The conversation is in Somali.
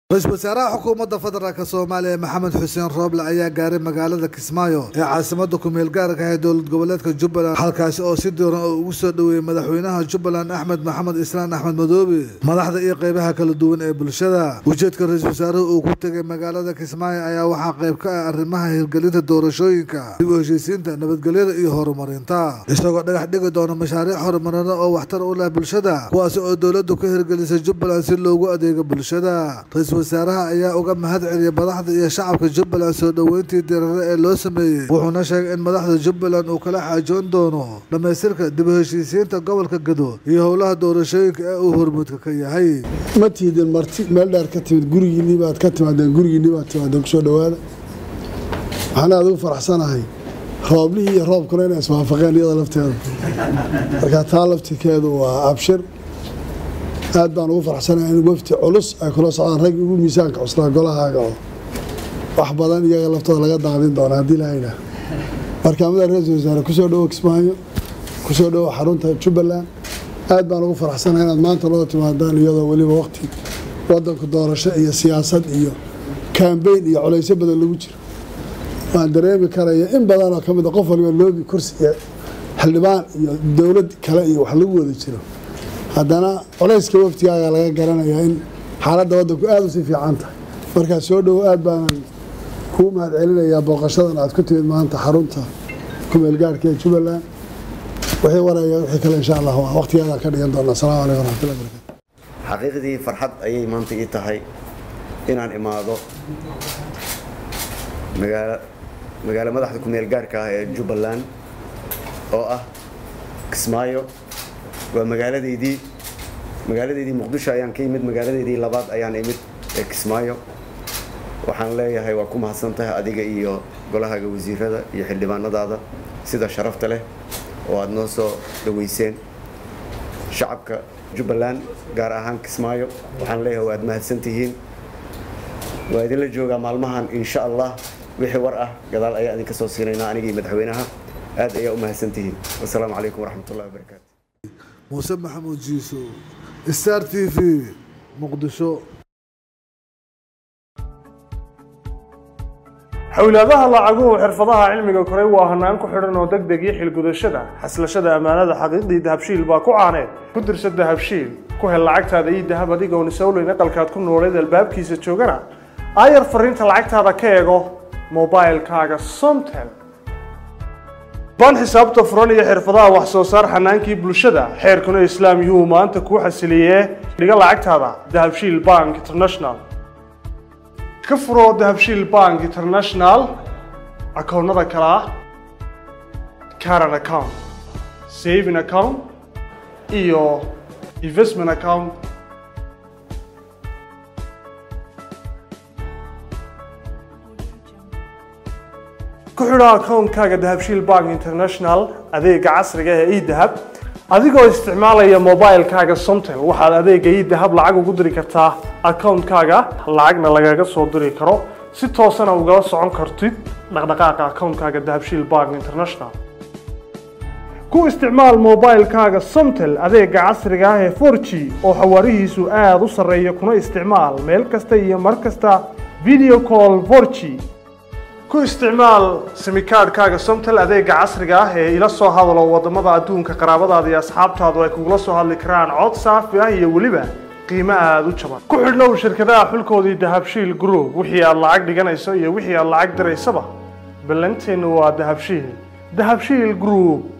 ra-iisul wasaaraha xukuumadda federaalk soomaaliya maxamed xuseen rooble ayaa gaaray magaalada kismaayo ee caasimada kumeel gaarka ah ee dowlad goboleedka jubbaland halkaasi oo si diiran oo ugu soo dhoweeyey madaxweynaha jubbaland axmed maxamed islaan axmed madoobe madaxda iyo qeybaha kala duwan ee bulshada ujeedka ra-iisul wasaaruhu uu ku tegay magaalada kismaayo ayaa waxaa qayb ka ah arrimaha hirgelinta doorashooyinka dib u heshiisiinta nabadgelyada iyo horumarinta isagoo dhagax dhigi doona mashaariic horumarineed oo waxtar u leh bulshada kuwaasi oo dowladdu ka hirgelisay jubbaland si loogu adeego bulshada wasaaraha ayaa uga mahad celiyay madaxda iyo shacabka jubbaland soo dhoweyntii diirare ee loo sameeyey wuxuuna sheegay in madaxda jubbaland uu kala xaajoon doono dhammaystirka dib u heshiisiinta gobolka gado iyo howlaha doorashooyinka ee uu hormuudka ka yahay ma tiidin marti meel dheer ka timid gurigiinii baad ka timaadeen gurigiinii baad timaadeen kusoo dhowaada waxaan aad ugu faraxsanahay rooblihii iyo roobkuna inay iswaafaqeen iyada lafteeda marka taa laftirkeedu waa abshir aad baan ugu faraxsanahay in wafti culus ay kula socdaan rag ugu miisaanka cuslaa golahaaga oo wax badan iyaga laftooda laga daaqdin doona haddii lahayna markaamada ra-iisul wasaare kusoo dhowo kismaayo kusoo dhowo xarunta jubbaland aad baan ugu faraxsanahay inaad maanta loo timaadaan iyadoo weliba waqti wadanku doorasho iyo siyaasad iyo kambeyn iyo culaysyo badan lagu jiro waan dareemi karaya in badanoo ka mid a qof waliba loobi kursi iyo xildhibaan iyo dowlad kale iyo wax lagu wada jiro haddana culayska waftigaaga laga garanayaa in xaaladda waddanku aada u sii fiican tahay markaa soo dhowo aad baanan kuu mahad celinayaa booqashadan aad ku timid maanta xarunta kumeel gaarhka ee jubbaland wixii waraya wixii kale insha allah waa waqtigeedaan ka dhigan doona asalamu calaykum waraxmatullahi barakatu xaqiiqdii farxad ayay maanta ii tahay inaan imaado magaala magaalo madaxda kumeel gaarka ah ee jubbaland oo ah kismaayo waa magaaladeydii magaaladeydii muqdisho ayaan ka imid magaaladeydii labaad ayaan imid ee kismaayo waxaan leeyahay waa ku mahadsan tahay adiga iyo golahaaga wasiirada iyo xildhibaanadaada sida sharafta leh oo aada noo soo dhaweyseen shacabka jubbaland gaar ahaan kismaayo waxaan leeyahay waad mahadsan tihiin waa idinla joogaa maalmahan insha allah wixii war ah gadaal ayaa idinka soo siinaynaa anigii madaxweynaha aad ayaa u mahadsan tihiin wasalaamu calaykum waraxmatullahi wabarakaatu muuse maxamuud jiiso star t v muqdisho xowlaadaha lacaguhu xirfadaha cilmiga koray waa hanaan ku xidhan oo deg deg iyo xilgudashada xaslashada ammaanada xaqiiqdii dahabshiil baa ku caaneed ku dirsa dahabshiil ku hel lacagtaada iyo dahab adigoon isowleyn aqalkaad ku nooleed albaabkiisa joogana aayar fariinta lacagtaada ka eego mobilkaaga somtel ban xisaabta furan iyo xirfadaha wax soo saar xanaankii bulshada xeerkuna islaam yuu maanta kuu xasiliyee dhiga lacagtaada dahabshiil bank international ka furo dahabshiil bank international akoonnada kale ah caran account saving account iyo investment account ku xidho akoonkaaga dahabshiil bank international adeega casriga ee edahab adigoo isticmaalaya mobilkaaga somtel waxaad adeega edahab lacag ugu diri kartaa akoonkaaga lacagna lagaga soo diri karo si toosana ugala socon kartid dhaqdhaqaaqa akoonkaaga dahabshiil bank international ku isticmaal mobilkaaga somtel adeega casriga ah ee 4g oo xawaarihiisu aada u sarreeya kuna isticmaal meel kasta iyo mar kasta video call 4g ku isticmaal simikaadhkaaga somtel adeega casriga ah ee ila soo hadalo wadamada adduunka qaraabadaada iyo asxaabtaadu ay kugula soo hadli karaan cod saafi ah iyo weliba qiimo aada u jaban ku xidhnow shirkadaha xulkoodii dahabshiil group wixii aad lacag dhiganayso iyo wixii aad lacag diraysaba ballanteennu waa dahabshiil dahabshiil group